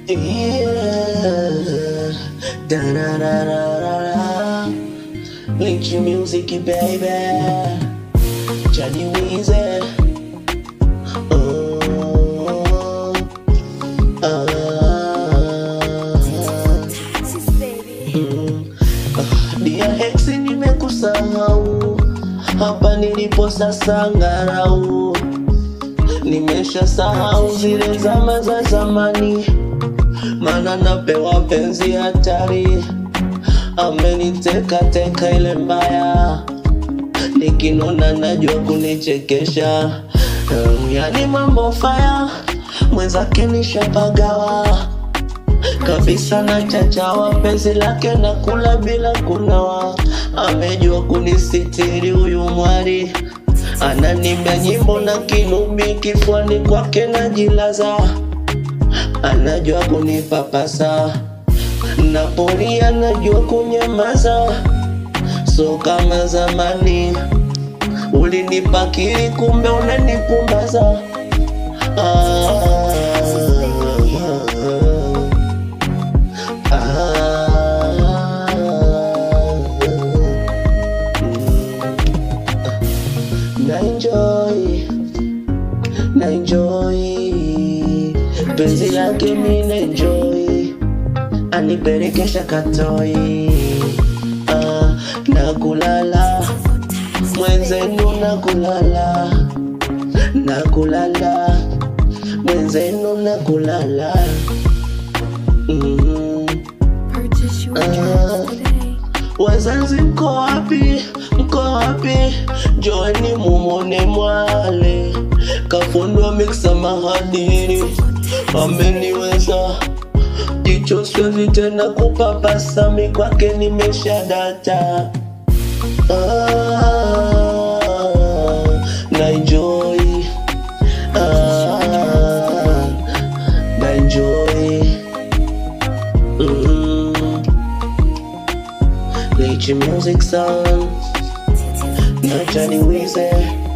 Yeah. Da-da-da-da-da-da. Link your music, baby. Johnny Weezy. Oh, ah. Mm. Ah, Dia ex nimekusahau hapa nilipo sasa ngarau nimesha sahau zile zama za zamani mana napewa penzi hatari ameniteka teka ile mbaya nikinona najua kunichekesha Mm, yani mambo faya mwenzake nishapagawa kabisa na chachawa penzi lake na kula bila kunawa amejua kunisitiri huyu mwari ananimba nyimbo na kinubi kifuani kwake najilaza anajua kunipapasa napoli anajua kunyamaza so kama zamani ulinipakiri kumbe unanipumbaza ah, na enjoy na enjoy penzi lake mi na enjoy anipelekesha katoi ah, na kulala mwenzenu na kulala na kulala mwenzenu na kulala mm. Purchase your Ah. tracks today. Wazazi mko wapi? Mko wapi? Joeni mumone mwale kafundwa miksa mahadiri, ameniweza jicho, siwezi tena kupapasa, mi kwake nimesha data. Ah, na enjoy ah, na enjoy mm. Let your music sound, not Johnny Weezy.